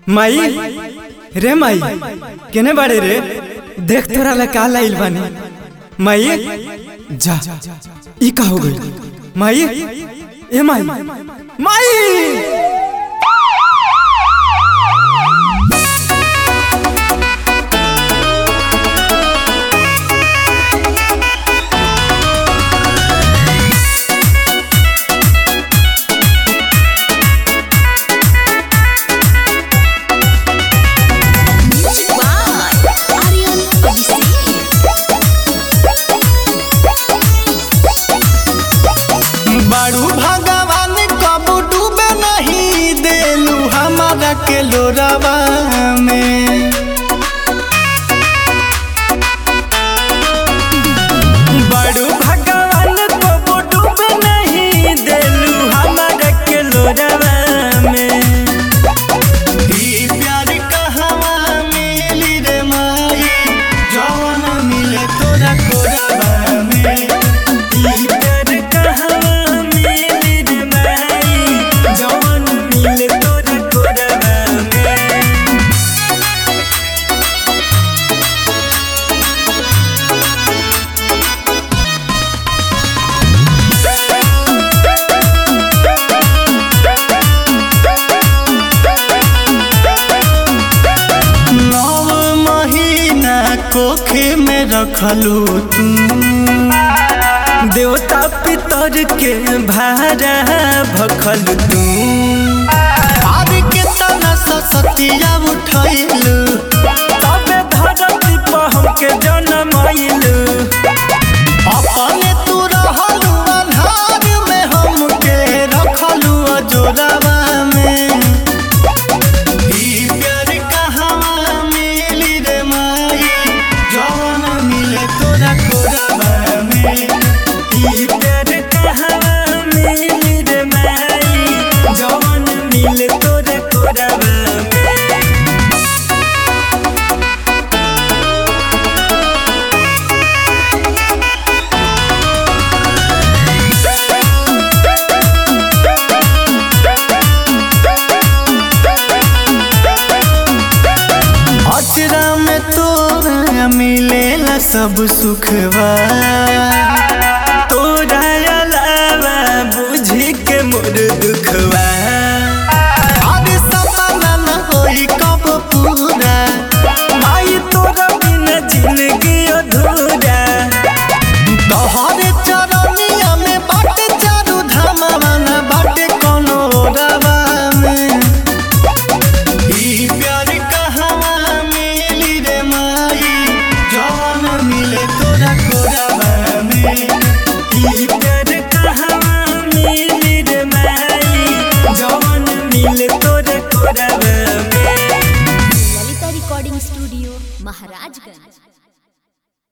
माई रे माई केने बाड़े रे देख तोरा ला का लाइल बानी माई जा ई का हो गई माई ए माई माई Music by Aryan Abhishek. बारू भगवान कब डूबे नहीं देलू हमारा के लोरवा में बड़ू भगवान को डूबे नहीं देलू हमारा के लोरवा में ई प्यार कहवा मिली रे माई जवन मिले तोरा कोरवा में ई प्यार कहवा मिली रे माई जवन मिले तोरा कोरवा में नौ महीना कोखे में रखलू तू देवता पितर के भारा भखल तू आज के तना सतिया उठैलू तबे धरती पर हमके जन्म आइलू अपने तू रहलू अन्हार में हमके रखलू अजोरावा में ई प्यार कहवा मिली रे माई जवन मिले तोरा कोरवा में ई प्यार कहवा मिली रे माई जवन मिले तोरे कोरवा में अचरा में तोरा मिलेला सब सुखवा